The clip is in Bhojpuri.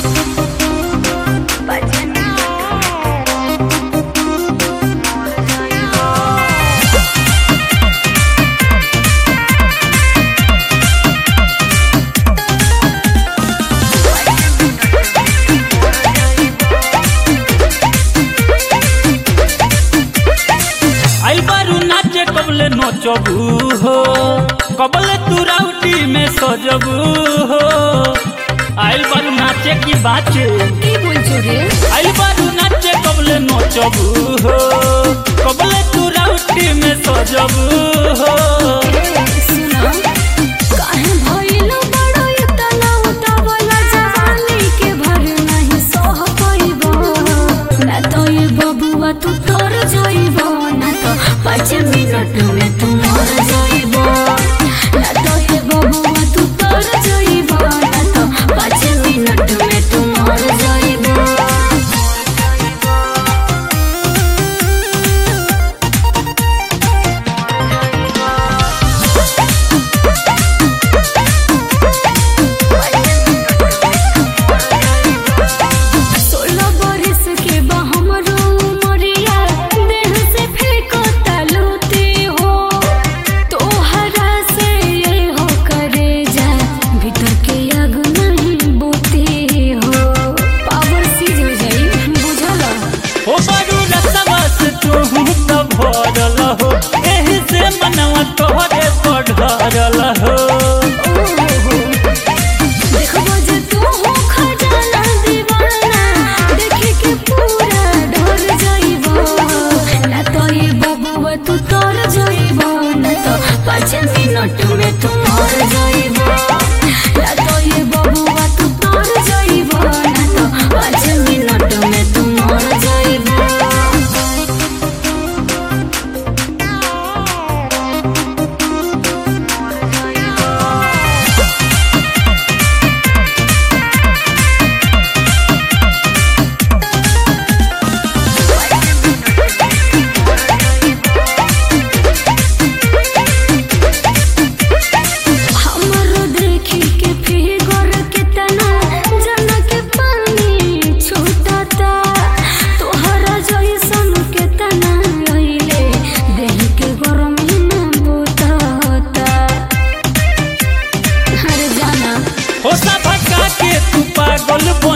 आई बारू नाचे कबले नचबू हो कबले तू राउटी में सजबू हो आइल बारू नाचे की बाचे কি বলছো রে आइल बारू नाचे कबले नचबू हो कबले तू राउटी में सजबू हो सुना काहे भइलो बड़ो इतना उतावला जवानी के भर नहीं सह पाइबो ना तो ये बबुआ तू तोर जाइबो ना तो पाँच मिनट में तू मर जाइबो ना तो ये बबुआ तू तोर जाइबो ना तो पाँच मिनट में तू मर जाइबो सोलह बरस के बा हमरो उमरिया देह से फेंको तालुते हो तोहरा से ये हो करे जा भीतर के आग नहीं बोते हो पावर सीज हो जाई बुझला हो बारू रसवा से तू तो भरल हो एही से मनवा तोहरे पढ़रल हो देखबो जे तू हो खजाना दीवाना देखे के पूरा ढर जाइबो ना तो ये बबुआ तू तोर जाइबो ना तो पाँच मिनट में तू मर जाइबो ना तो ये बबुआ तू तोर जाइबो ना तो पाँच मिनट में तू मर जाइबो हमरो देखी के फिगर कितना जन के पानी छूटता तोहरा जैसन केतना रहिले देह के गरमी में बुतता हर जाना हो भगा के तू पागल बन